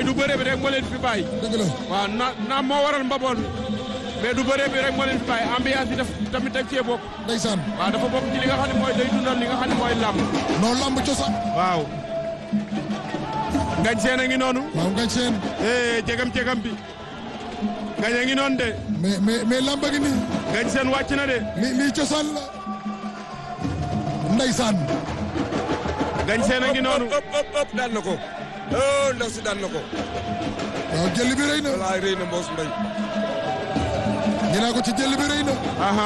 Mbaye du bëre bi rek moo leen fi bàyyi. dëgg la waaw na na moo waral mbaboon bi mais du bëre bi rek moo leen fi bàyyi ambiance bi daf tamit dag cee bokk. ndeysaan waaw dafa bokk ci li nga xam ne mooy day dundal li nga xam ne mooy làmb. non lamb cosaan waaw. ngañ seen a ngi noonu. waaw ngañ seen eh jegam jegam bi. ngañ a ngi noonu de. mais mais mais lamba gi nii ngañ seen wàcc na de. lii lii cosaan la ndeysaan ngañ seen a ngi noonu. ëpp ëpp ëpp daan na ko oh ndaw si daan na ko waaw jël bi rëy na walaay rëy na mboos mbay ñu naa ko ci jël bi rëy na aha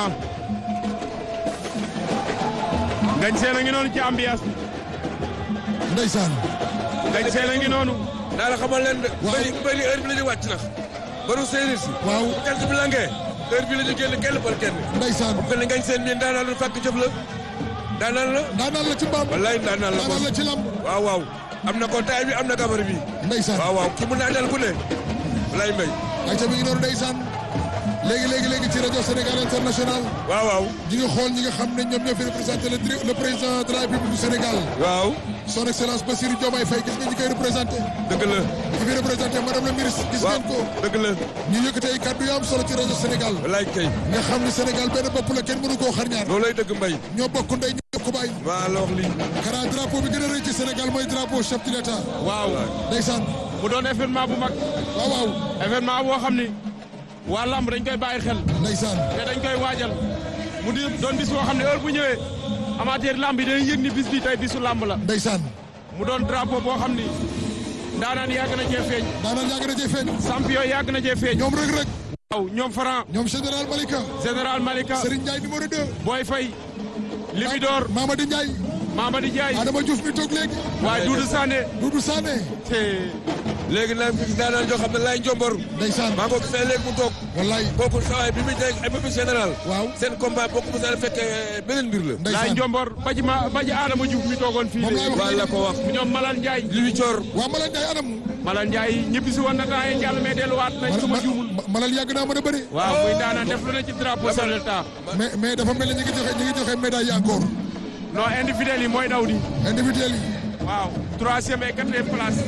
ngañ seen a ngi noonu ci ambiance bi. ndeysaan ngañ seen a ngi noonu. naa la xamal leen de Waaw. bëri bëri heure bi la ñuy wàcc nag baru séeréer si waaw jant bi langee heure bi la ñu génn kenn par kenn ndeysaan kon ngañ seen miin daanaan la fàkk jëf la daanaan la daanaan la ci mbaam wallaay daanaan la daanaan la mboos ci lamb waaw waaw am na ko taay bi am na gabar bi ndeysaan waaw waaw ki mu naanal ku ne wallaay mbay ay ca mi ngi noonu ndeysaan léegi léegi léegi ci rajo Sénégal international waaw waaw ñi ngi xool ñi nga xam ne ñoom ñoo fi représenté le dir- le président de la République du Sénégal waaw son excellence Bassirou Diomaye Faye gis nga ñi koy représenté dëgg la ñi fi représenté madame la ministre gis waaw ngeen ko dëgg la ñu yëkkati ay kàddu yu am solo ci rajo Sénégal wallaay kay nga xam ne Sénégal benn bopp la kenn mënu koo xar ñaar loolay dëgg mbay ñoo bokk ndey ñoo bokk baay waa la wax lii xanaa drapeau bi gën a rëy ci Sénégal mooy drapeau chef de l'État waaw. ndeysaan mu doon événement bu mag. waaw waaw événement boo xam ni waa lamb dañ koy bàyyi xel. ndeysaan te dañ koy waajal mu di doon bis boo xam ne heure bu ñëwee amateur lamb yi dañuy yëg ni bis bi tey bisu lamb la ndeysaan mu doon drapeau boo xam ni ndaanaan yàgg na cee feeñ daanaan yàgg na cee feeñ champion yàgg na cee feeñ ñoom rek rek waaw ñoom Franc ñoom général Malika général Malika Serigne Ndiaye numéro 2 Boy Faye Libidor Mamadi Ndiaye Mamadi Ndiaye Adama Diouf mi toog léegi waaye Doudou Sané Doudou Sané te léegi nag fi daanaan joo xam ne laay njombor ndeysaan maa ngi ko gisee léegi mu toog wallaay kooku sawaay bi muy dégg ay bépp général waaw seen combat bokk mu saan fekk beneen mbir la laay ndeysaan njombor baji ma baji Adama Diouf mi toogoon fii Moom laay wax waa la ko wax ñoom Malal Ndiaye li wi coor waa Malal Ndiaye anam Malal Ndiaye ñibbi si woon na temps yi jàll mais delluwaat nañ su ma juumul Ma- Malal yàgg naa mën a bëri waaw muy daanaan def lu ne ci drapeau chef de l'État mais mais dafa mel ni ñi ngi joxe ñi ngi joxe médaille yi encore non individuel yi mooy daw di individuel yi waaw troisième et quatrième place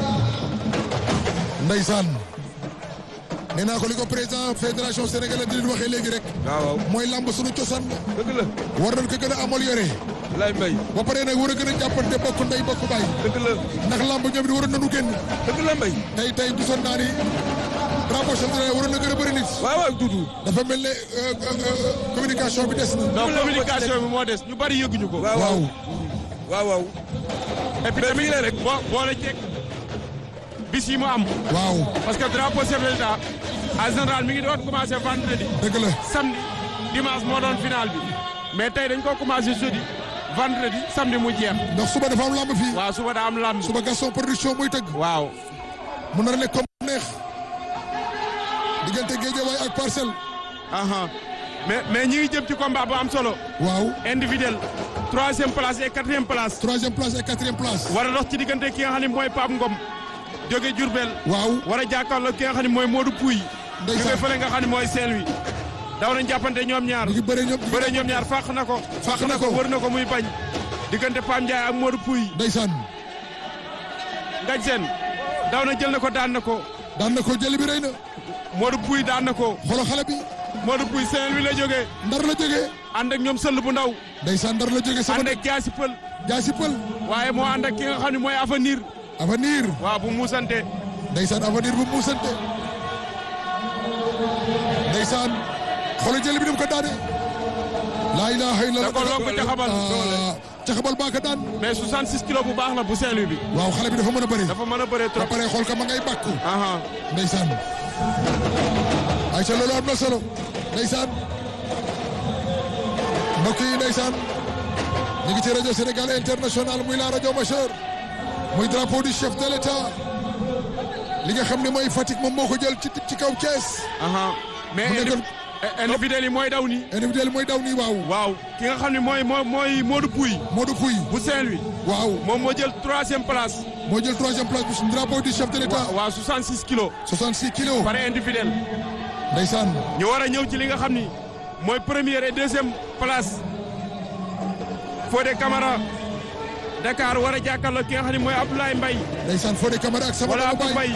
ndeysaan nee naa ko li ko président fédération sénégalaise di waxee léegi rek waaw waaw mooy lamb sunu cosaan la dëgg la war nañ ko gën a amélioré lay mbay ba pare nag war a gën a jàppante bokk ndey bokk baay dëgg la ndax lamb ñoom it waroon nañu génn dëgg la mbay tey tey gisoon naa ni drapeau chef de l'État waroon na gën a bëri nit waaw waaw duudu dafa mel ne euh, euh, euh, communication bi des na donc communication bi moo des ñu bari yëguñu ko. waaw waaw waaw waaw et puis tamit rek boo boole ceeg bis yi mu am. waaw parce que drapeau chef de l'État en général mi ngi doon commencé vendredi dëgg la samedi dimanche moo doon final bi mais tey dañ ko commencé jeudi vendredi samedi mu jeex. ndax suba dafa am lamb fii waaw suba daa am lamb. suba Gaston production muy tëgg waaw. mu nar a nekk comme neex diggante Guédiawaye ak Parcelles aha mais mais ñi ngi jëm ci combat bu am solo. waaw individuel troisième place et quatrième place. troisième place et quatrième place war a dox ci diggante ki nga xam ne mooy Pape Ngom jóge Diourbel. waaw war a jàkkaarloo ki nga xam ne mooy Modou Pouy. Ndeysaan. jóge fële nga xam ne mooy Saint-Louis. daw nañ jàppante ñoom ñaar. ñu ngi bëre ñoom bëre ñoom ñaar fàq na ko. Fàq na ko. wër na ko muy bañ. diggante Pam Ndiaye ak Modou Pouy. ndeysaan Ngañ seen daw na jël na ko daan na ko. daan na ko jëli bi rëy na Modou Pouy daan na ko. xolo xale bi Modou Pouy Saint-Louis la jógee. ndar la jógee ànd ak ñoom sëll bu ndaw. ndeysaan ndar la jógee sama ànd ak jaasi pël. jaasi pël waaye moo ànd ak ki nga xam ne mooy avenir. avenir waaw bu muusante. ndeysaan avenir bu muusante ndeysaan xolo jëli bi dem ko daane laa ilaha illa da ko lonk caxabal. Ah, caxabal baa ko daan mais 66 kilos bu baax la bu Saint-Louis bi. waaw xale bi dafa mën a bëri dafa mën a bëree ba trop. pare xool ka ma ngay bàkku aha ndeysaan ayca loolu am na solo ndeysaan mbokk yi ndeysaan ñu ngi ci rajo Sénégal international muy la rajo majeur muy drapeau du chef de l'état li nga xam ne mooy Fatick moom moo ko jël ci ci kaw Thiès aha mais Mu nekkoon- indi- individuel yi mooy daw nii. individuel mooy daw nii waaw waaw ki nga xam ne mooy mooy mooy Modou Pouy Modou Pouy bu Saint-Louis waaw moom moo jël troisième place. moo jël troisième place bu drapeau du chef de l'état waaw 66 kilos. 66 kilos pare individuel. ndeysaan ñu war a ñëw ci li nga xam ni mooy première et deuxième place. Fodé Camara Dakar war a jàkkaarloo ki nga xam ne mooy Abdoulaye Mbaye ndeysaan Fodé Camara ak sama wala doomu Abdou baay Mbaye